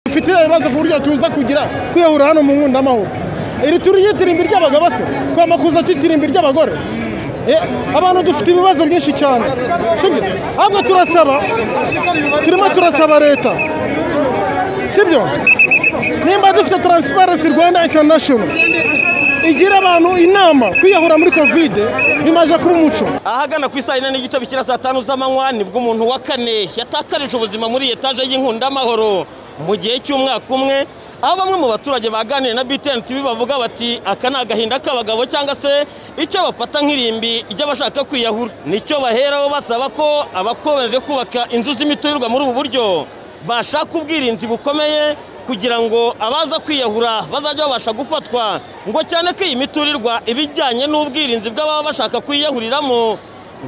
dufite ibibazo ku buryo tuza kugira kwiyahura hano mu nkunda amahoro iri turi ry'itirimbi ry'abagabo se kwama kuza cy'itirimbi ry'abagore Eh, abantu dufite ibibazo byinshi cyane sibyo ahubwo turasaba turimo turasaba leta sibyo nimba dufite taransiparensi rwanda intanashono igira abantu inama kwiyahura muri kovide bimaze kuba umuco ahagana ku isaha yine n'igice bikira saa tanu z'amanywa nibwo umuntu wa kane yatakarije ubuzima muri etaje y'Inkundamahoro mu gihe cy'umwaka umwe aho bamwe mu baturage baganiriye na BTN TV bavuga bati aka ni agahinda k'abagabo cyangwa se icyo bafata nk'irimbi ry'abashaka kwiyahura nicyo baheraho basaba ko abakomeje kubaka inzu z'imiturirwa muri ubu buryo bashaka ubwirinzi bukomeye kugira ngo abaza kwiyahura bazajya babasha gufatwa ngo cyane ko iyi miturirwa ibijyanye n'ubwirinzi bw'ababa bashaka kuyiyahuriramo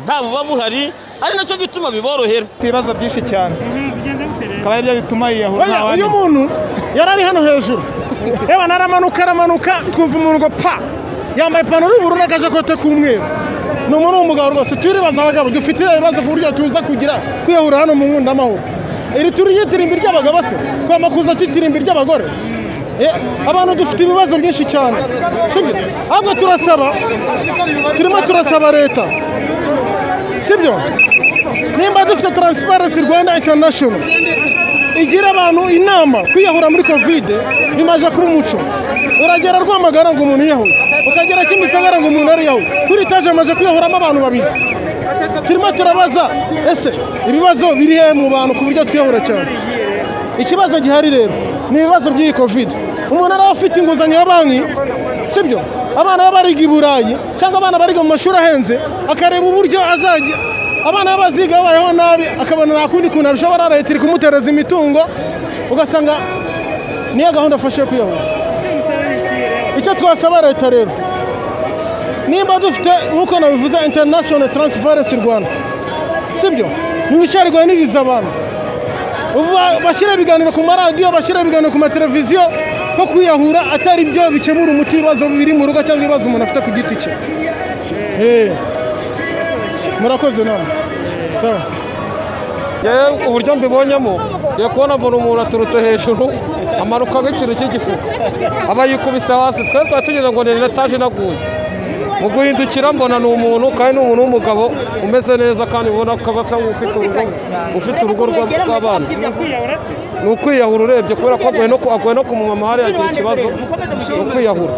nta buba buhari ari nacyo gituma biborohera ibibazo byinshi cyane akaba aribyo bituma yiyahura Oya, nta uyu wamenya muntu yari ari hano hejuru yewe naramanuka aramanuka twumva umuntu ngo pa yambaye ipantaro y'ubururu n'akajakote k'umweru ni umuntu w'umugabo rwose turibaza abagabo dufite ibibazo ku buryo tuza kugira kwiyahura hano mu nkunda amahoro iri turi ry'itirimbi ry'abagabo se kwama kuza cy'itirimbi ry'abagore Eh, abantu dufite ibibazo byinshi cyane sibyo ahubwo turasaba turimo turasaba leta sibyo nimba dufite taransiparensi rwanda intanashono igira abantu inama kwiyahura muri kovide bimaze kuba umuco uragera rwamagana ngo umuntu yiyahure ukagera kimisagara ngo umuntu ariyahure kuri etaje amaze kwiyahuramo abantu babiri turimo turabaza ese ibibazo biri he mu bantu ku buryo twiyahura cyane ikibazo gihari rero ni ibibazo by'iyi kovide umuntu araba afite inguzanyo ya banki sibyo abana baba bariga i burayi cyangwa abana bariga mu mashuri ahenze akareba uburyo azajya abana b'abaziga babayeho nabi akabona nta kundi kuntu arushaho leta iri kumutereza imitungo ugasanga niyo gahunda afashe kuyahura icyo twasaba leta rero nimba dufite nk'uko nabivuze international transparency rwanda sibyo ntiwicarirwe niriza abantu ubu ba- bashyire ibiganiro ku maradiyo bashyire ibiganiro ku mateleviziyo ko kwiyahura atari byo bikemura umuti ibibazo biri mu rugo cyangwa ibibazo umuntu afite ku giti cye Eh. murakoze namwe sawa yewe uburyo mbibonyemo yo kubona mbona umuntu aturutse hejuru amanukaho ikintu cy'igifuka aba yikubise hasi twe tuba tugira ngo ni etaje inaguye mu guhindukira mbona ni umuntu kandi ni umuntu w'umugabo umeze neza kandi ubona ko asa nk'ufite urugo ufite urugo rwa- rw'abana ni ukwiyahura urebye kubera ko agoye no ku- agoye no ku mumama hariya agira ikibazo ni ukwiyahura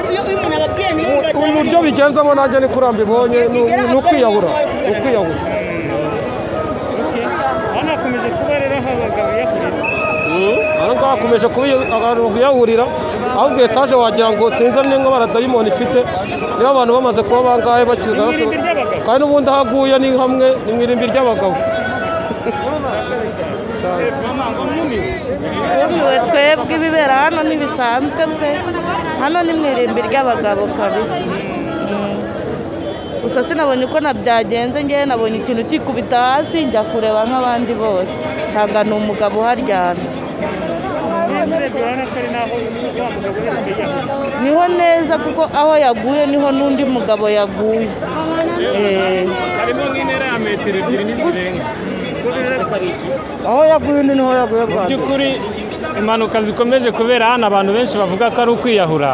uburyo uyu muntu ababwiye niyo U- uburyo bigenzamo nanjye ni kuri mbibonye ni ni ukwiyahura ni ukwiyahura hano hakomeje kuba rero aho abagabo yahurira aha ngaha hakomeje kuba iyo- abantu kuyahurira ahubwo etaje wagira ngo sinzi n'inka baradayimoni ifite niba abantu bamaze kuba bangahe bakiza Ni irimbi ry'abagabo. kandi n'ubundi aho aguye ni hamwe ni mu irimbi ry'abagabo twebwe twebwe ibibera hano ntibisanzwe pe hano ni mu irimbi ry'abagabo kabisa Mm. gusa sinabonye uko na byagenze ngewe nabonye ikintu kikubita hasi njya kureba nk'abandi bose nsanga ni umugabo uharyamye urebye urabona ko ari naho wa mugabo we yiyahurira niho neza kuko aho yaguye niho n'undi mugabo yaguye Eh. harimo nk'intera ya metero ebyiri n'izirenga aho yaguye undi niho yaguye mu bwa mbere. by'ukuri impanuka zikomeje kubera hano abantu benshi bavuga ko ari ukwiyahura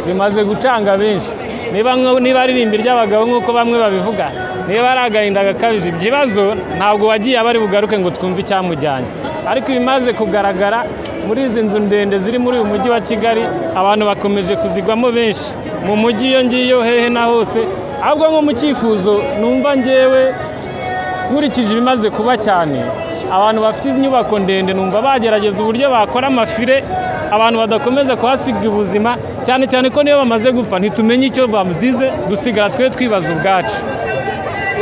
zimaze gucanga benshi niba nko- niba ari irimbi ry'abagabo nk'uko bamwe babivuga niba ari agahinda gakabije ibyo bibazo ntabwo wagiye aba ari bugaruke ngo twumve icyamujyanye ariko ibimaze kugaragara muri izi nzu ndende ziri muri uyu mujyi wa kigali abantu bakomeje kuzigwamo benshi mu mujyi iyo ngiyo hehe na hose ahubwo nko mu cyifuzo numva ngewe nkurikije ibimaze kuba cyane abantu bafite inyubako ndende numva bagerageza uburyo bakora amafire abantu badakomeza kuhasiga ubuzima cyane cyane ko niyo bamaze gupfa ntitumenye icyo bamuzize dusigara twe twibaza ubwacu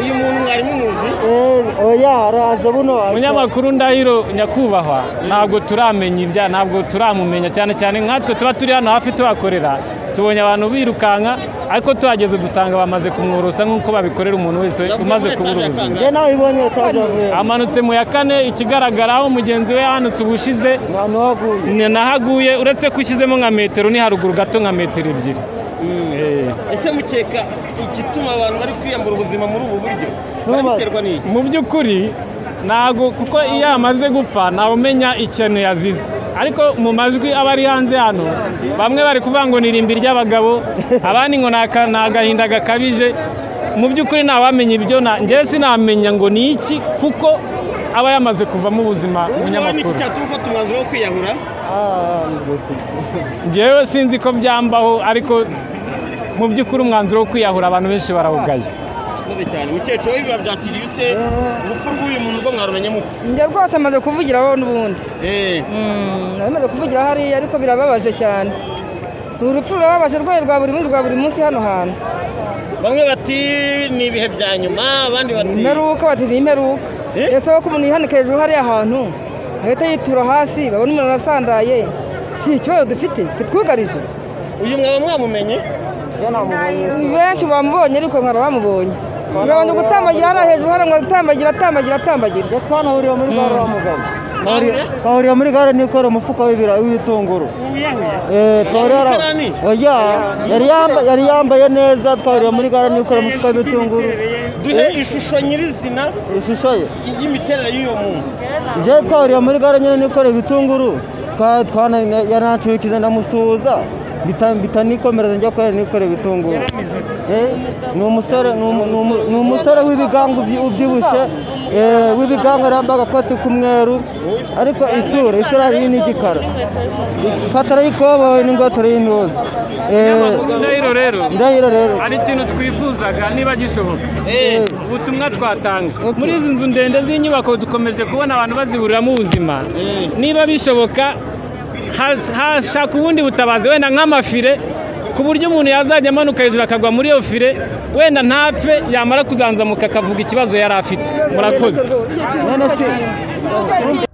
uyu muntu mwari mumuzi umunyamakuru ndahiro nyakubahwa ntabwo turamenya ibya ntabwo turamumenya cyane cyane nkatwe tuba turi hano hafi tuhakorera tubonye abantu birukanka ariko tuhageze dusanga bamaze kumworosa nk'uko babikorera umuntu wese umaze kubura ubuzima amanutse mu ya kane ikigaragara aho mugenzi we yahanutse ubushize ni naho aguye uretse ko ushyizemo nka metero ni haruguru gato nka metero ebyiri Eh. ese mukeka igituma abantu bari kwiyambura ubuzima muri ubu buryo bari guterwa n'iki mu by'ukuri ntabwo kuko iyo amaze gupfa ntawe umenya ikintu yazize ariko mu majwi aba ari hanze hano bamwe bari kuvuga ngo ni irimbi ry'abagabo abandi ngo ni aka- ni agahinda gakabije mu by'ukuri ntawamenya ibyo na- njyewe sinamenya ngo ni iki kuko aba yamaze kuvamo ubuzima umunyamakuru ufata umwanzuro wo kwiyahura njyewe sinzi ko byambaho ariko mu by'ukuri umwanzuro wo kwiyahura abantu benshi barawugaye murakoze cyane mukecuru we biba byakiriye ute urupfu rw'uyu muntu rwo mwarumenye mute njye rwose amaze kuvugiraho n'ubundi Eh, amaze kuvugira hariya ariko birababaje cyane ni urupfu rurababaje rwayo rwa buri munsi rwa buri munsi hano hantu bamwe bati ni ibihe bya nyuma abandi bati imperuka bati ni imperuka Eh? ese ko umuntu yihanika hejuru hariya ahantu agahita yitura hasi babona umuntu arasandaye si ikibazo dufite kitwugarije uyu mwaba mwamumenye benshi bamubonye ariko nkara bamubonye ngabanya gutambagira hariya hejuru hariya ngo atambagira atambagira atambagira twanahuriye muri gare wa mugabo Bahuriye? twahuriye muri gare nikorera umufuka w'ibira- w'ibitunguru Eh, twahuriye hari- Umukarani? Oya, yari yamba- yari yambaye neza twahuriye muri gare nikorera umufuka w'ibitunguru duhe ishusho nyirizina ishusho ye y'imiterere y'uyu muntu njyewe twahuriye muri gare nyine nikorera ibitunguru Twa- twana- yanacukize ndamusuhuza bita- bitanikomereza njya kubera nikorera ibitunguru Eh, ni umusore ni umu- ni umu- ni umusore w'ibigango ubyi- ubyibushye eh, w'ibigango yari yambaye agakoti k'umweru ariko isura isura nini n'igikara ipataro y'ikoboyi n'ingofero y'intuza Eh, ndahiro rero ndahiro rero hari ikintu twifuzaga niba gishoboka Eh, ubutumwa twatanga muri izi nzu ndende z'inyubako dukomeje kubona abantu baziburiramo ubuzima eh. niba bishoboka ha- hashaka ubundi butabazi wenda nk'amafire ku buryo umuntu yazajya amanuka hejuru akagwa muri iyo fire wenda ntapfe yamara kuzanzamuka akavuga ikibazo yari afite murakoze none si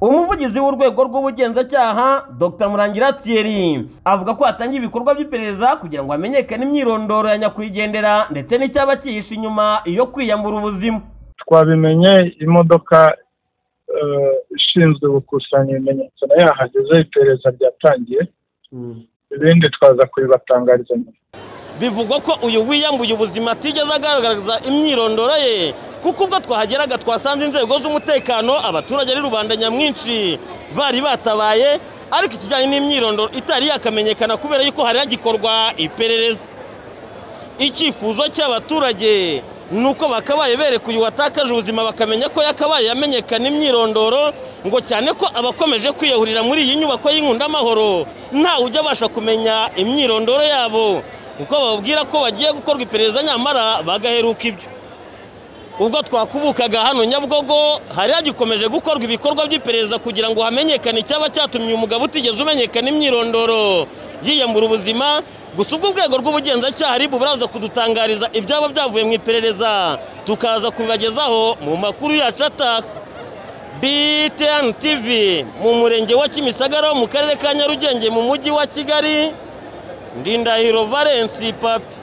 umuvugizi w'urwego rw'ubugenzacyaha dr murangira thierry avuga ko hatangiye ibikorwa by'iperereza kugira ngo hamenyekane imyirondoro ya nyakwigendera ndetse n'icyaba cyihishe inyuma yo kwiyambura ubuzima twabimenye imodoka eh, ishinzwe gukusanya ibimenyetso nayo yahageze iperereza ryatangiye ibindi twaza kubibatangariza nyuma bivugwa ko uyu wiyambuye ubuzima atigeze agaragaza imyirondoro ye kuko ubwo twahageraga twasanze inzego z'umutekano abaturage ari rubanda nyamwinshi bari batabaye ariko ikijyanye n'imyirondoro itari yakamenyekana kubera yuko hari hagikorwa iperereza icyifuzo cy'abaturage ni uko bakabaye bereka uyu watakaje ubuzima bakamenya ko yakabaye yamenyekana imyirondoro ngo cyane ko abakomeje kwiyahurira muri iyi nyubako y'inkundaamahoro ntawe ujya abasha kumenya imyirondoro yabo kuko bababwira ko bagiye gukorwa iperereza nyamara bagaheruka ibyo ubwo twakubukaga hano nyabugogo hari hagikomeje gukorwa ibikorwa by'iperereza kugira ngo hamenyekane icyaba cyatumye umugabo utigeze umenyekana imyirondoro yiyambura ubuzima gusa ubwo urwego rw'ubugenzacyaha ribu buraza kudutangariza ibyaba byavuye mu iperereza tukaza kubibagezaho mu makuru yacu ataha btn tv mu murenge wa kimisagara wo mu karere ka nyarugenge mu mujyi wa kigali ndindahiro valensi papi